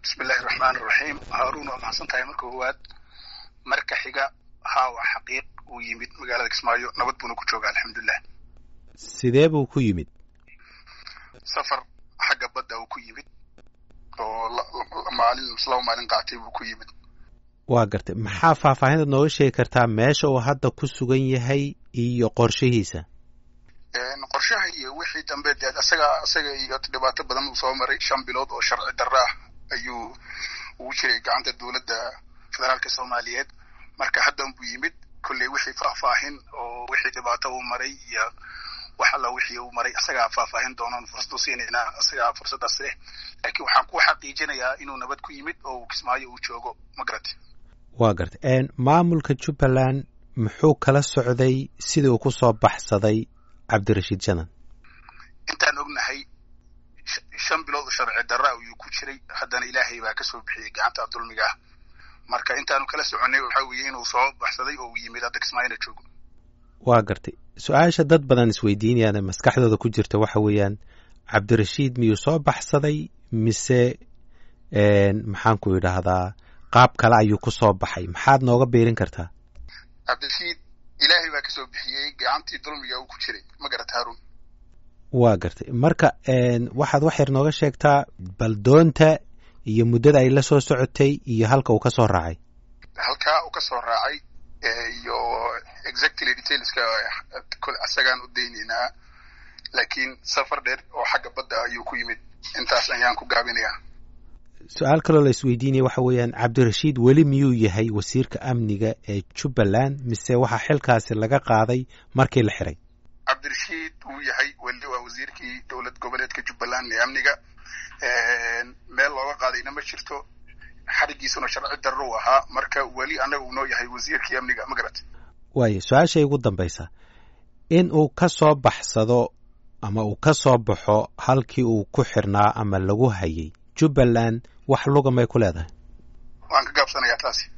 bismillahi raxmaan iraxiim haaruun waa maxadsan tahay marka koowaad marka xiga haa waa xaqiiq uu yimid magaalada kismaayo nabad buuna ku jooga alxamdulilah sidee buu ku yimid safar xagga badda uu ku yimid oo maalin laba maalin qaatay buu ku yimid waa gartay maxaa faahfaahintaad nooga sheegi kartaa meesha uu hadda ku sugan yahay iyo qorshihiisa qorshaha iyo wixii dambe dee isaga isaga iyo dhibaato badan uu soo maray shan bilood oo sharci darro ah ayuu ugu jiray gacanta dowladda federaalka soomaaliyeed marka haddan buu yimid kolley wixii faahfaahin oo wixii dhibaato uu maray iyo wax alla wixii uu maray isagaa faahfaahin doonan fursad u siinaynaa isagaa fursaddaas leh laakiin waxaan ku xaqiijinayaa inuu nabad ku yimid oo kismaayo uu joogo ma garati waa gartay maamulka jubbaland muxuu kala socday sidii uu ku soo baxsaday cabdirashiid janan intaan ognahay shan bilood sharci darra ayuu ku jiray haddana ilaahay baa kasoo bixiyey gacanta dulmiga ah marka intaanu kala soconay waxaa weeye inuu soo baxsaday oo uu yimid hadda kismaayona joogo waa gartay su-aasha dad badan isweydiinayaan ee maskaxdooda ku jirta waxa weeyaan cabdirashiid miyuu soo baxsaday mise maxaan ku idhaahdaa qaab kale ayuu ku soo baxay maxaad nooga biirin kartaa cabdirashiid ilaahay baa kasoo bixiyey gacantii dulmiga uu ku jiray ma garata haarun waa gartay marka waxaad wax yar nooga sheegtaa bal doonta iyo muddada ay la soo socotay iyo halka uu ka soo raacay halkaa uu ka soo raacay iyo exactly detailska isagaan u daynaynaa laakiin safar dheer oo xagga badda ayuu ku yimid intaas ayaan ku gaabinayaa su-aal kaloo la isweydiinaya waxa weeyaan cabdirashiid weli miyuu yahay wasiirka amniga ee jubbaland mise waxaa xilkaasi laga qaaday markii la xiray cabdirashiid wuu yahay weli waa wasiirkii dowlad goboleedka jubbaland ee amniga meel looga qaadayna ma jirto xarigiisuna sharci darro u ahaa marka weli annaga uu noo yahay wasiirkii amniga ma garat waayo su-aashay ugu dambaysa in uu ka soo baxsado ama uu ka soo baxo halkii uu ku xirnaa ama lagu hayay jubbaland wax luga may ku leedahay waan ka gaabsanayaa taasi